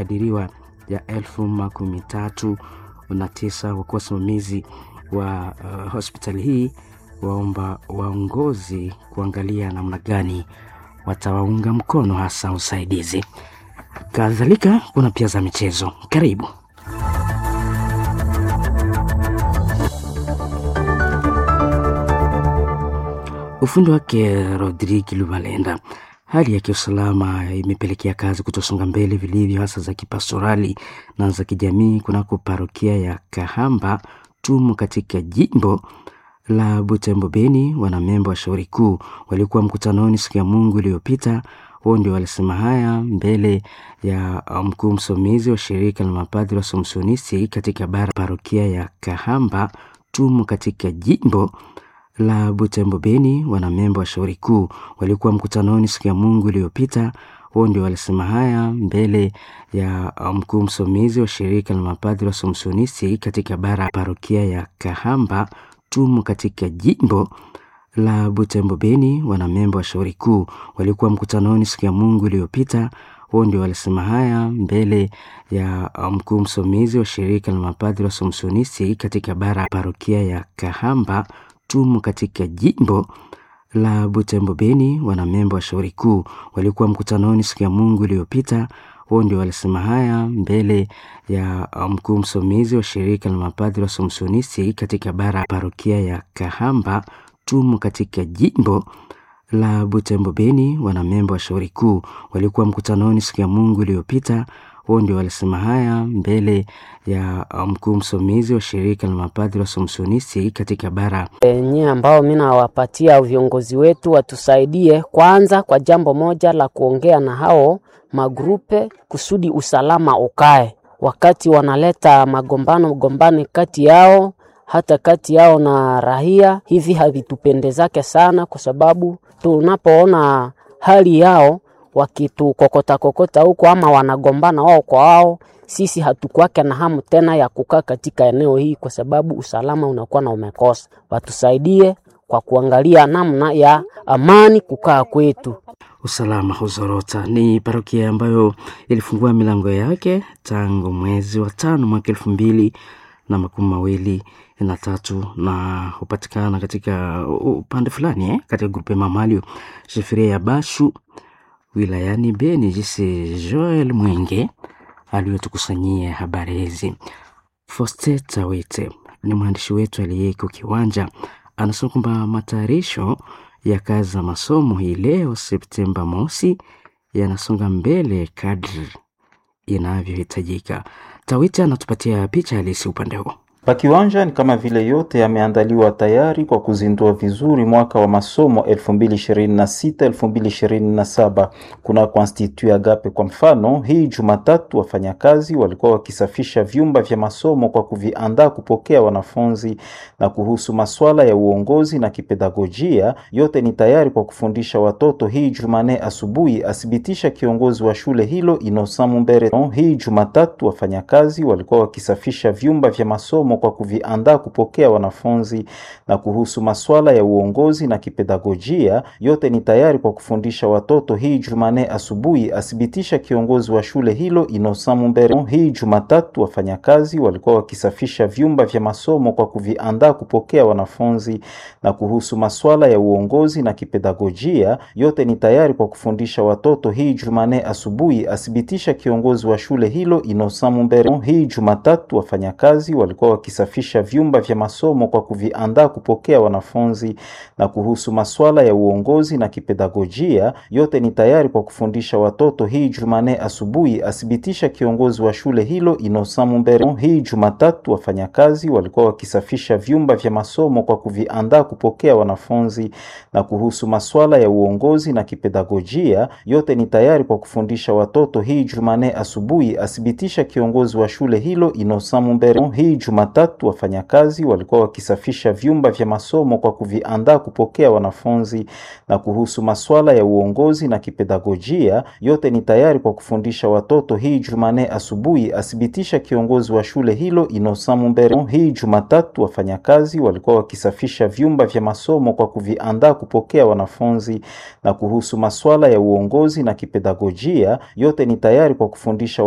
kadiriwa ya elfu makumi tatu na tisa wakuwa wasimamizi wa uh, hospitali hii waomba waongozi kuangalia namna gani watawaunga mkono hasa usaidizi. Kadhalika kuna pia za michezo. Karibu. Ufundi wake Rodrigue Lubalenda. Hali ya kiusalama imepelekea kazi kutosonga mbele vilivyo, hasa za kipastorali na za kijamii kunako parokia ya Kahamba Tumu katika jimbo la Butembo Beni. Wanamemba wa shauri kuu walikuwa mkutanoni siku ya Mungu iliyopita. Wao ndio walisema haya mbele ya mkuu msomizi wa shirika la mapadri wa Somsonisti katika bara parokia ya Kahamba Tumu katika jimbo la Butembo Beni. Wanamemba wa shauri kuu walikuwa mkutanoni siku ya Mungu iliyopita. Wao ndio walisema haya mbele ya mkuu msomizi wa shirika la mapadri wa Somsonisti katika bara parokia ya Kahamba Tumu katika jimbo la Butembo Beni. Wanamemba wa shauri kuu walikuwa mkutanoni siku ya Mungu iliyopita. Wao ndio walisema haya mbele ya mkuu msomizi wa shirika la mapadri wa Somsonisti katika bara parokia ya Kahamba Tumu katika jimbo la Butembo Beni. Wanamemba wa shauri kuu walikuwa mkutanoni siku ya Mungu iliyopita. Wao ndio walisema haya mbele ya mkuu msomizi wa shirika la mapadri wa Somsonisti katika bara parokia ya Kahamba Tumu katika jimbo la Butembo Beni. Wanamemba wa shauri kuu walikuwa mkutanoni siku ya Mungu iliyopita. Wao ndio walisema haya mbele ya mkuu msomizi wa shirika la mapadri wa Somsonisti katika bara enye ambao mi nawapatia viongozi wetu watusaidie kwanza kwa jambo moja la kuongea na hao magrupe kusudi usalama ukae, wakati wanaleta magombano gombani kati yao hata kati yao na rahia, hivi havitupendezake sana, kwa sababu tunapoona hali yao wakitukokota kokota huko ama wanagombana wao kwa wao, sisi hatukwake na hamu tena ya kukaa katika eneo hii, kwa sababu usalama unakuwa na umekosa. Watusaidie kwa kuangalia namna ya amani kukaa kwetu. Usalama huzorota. Ni parokia ambayo ilifungua milango yake tangu mwezi wa tano mwaka elfu mbili na makumi mawili na tatu na hupatikana katika upande fulani eh, katika grupe Mamalio shefiria ya Bashu wilayani Beni. Jinsi Joel Mwenge aliyotukusanyia habari hizi. Fosteta Wete ni mwandishi wetu aliyeko kiwanja, anasema kwamba matayarisho ya kazi za masomo hii leo Septemba mosi yanasonga mbele kadri inavyohitajika. Tawiti anatupatia picha halisi upande huo. Pakiwanja ni kama vile yote yameandaliwa tayari kwa kuzindua vizuri mwaka wa masomo 2026 2027. Kuna Constitut Agape kwa mfano, hii Jumatatu wafanyakazi walikuwa wakisafisha vyumba vya masomo kwa kuviandaa kupokea wanafunzi, na kuhusu masuala ya uongozi na kipedagojia, yote ni tayari kwa kufundisha watoto. Hii Jumane asubuhi, athibitisha kiongozi wa shule hilo Innocent Mumbere. Hii Jumatatu wafanyakazi walikuwa wakisafisha vyumba vya masomo kwa kuviandaa kupokea wanafunzi na kuhusu masuala ya uongozi na kipedagojia, yote ni tayari kwa kufundisha watoto. Hii Jumane asubuhi, athibitisha kiongozi wa shule hilo Innocent Mumbere. Hii Jumatatu wafanyakazi walikuwa wakisafisha vyumba vya masomo kwa kuviandaa kupokea wanafunzi na kuhusu masuala ya uongozi na kipedagojia, yote ni tayari kwa kufundisha watoto. Hii Jumane asubuhi, athibitisha kiongozi wa shule hilo Innocent Mumbere. Hii Jumatatu wafanyakazi walikuwa wakisafisha vyumba vya masomo kwa kuviandaa kupokea wanafunzi na kuhusu masuala ya uongozi na kipedagojia, yote ni tayari kwa kufundisha watoto. Hii Jumane asubuhi, athibitisha kiongozi wa shule hilo Innocent Mumbere. Hii Jumatatu wafanyakazi walikuwa wakisafisha vyumba vya masomo kwa kuviandaa kupokea wanafunzi na kuhusu masuala ya uongozi na kipedagojia, yote ni tayari kwa kufundisha watoto. Hii Jumane asubuhi, athibitisha kiongozi wa shule hilo Innocent Mumbere. Hii Jumatatu wafanyakazi walikuwa wakisafisha vyumba vya masomo kwa kuviandaa kupokea wanafunzi na kuhusu masuala ya uongozi na kipedagojia, yote ni tayari kwa kufundisha watoto. Hii Jumane asubuhi, athibitisha kiongozi wa shule hilo Innocent Mumbere. Hii Jumatatu wafanyakazi walikuwa wakisafisha vyumba vya masomo kwa kuviandaa kupokea wanafunzi na kuhusu masuala ya uongozi na kipedagojia, yote ni tayari kwa kufundisha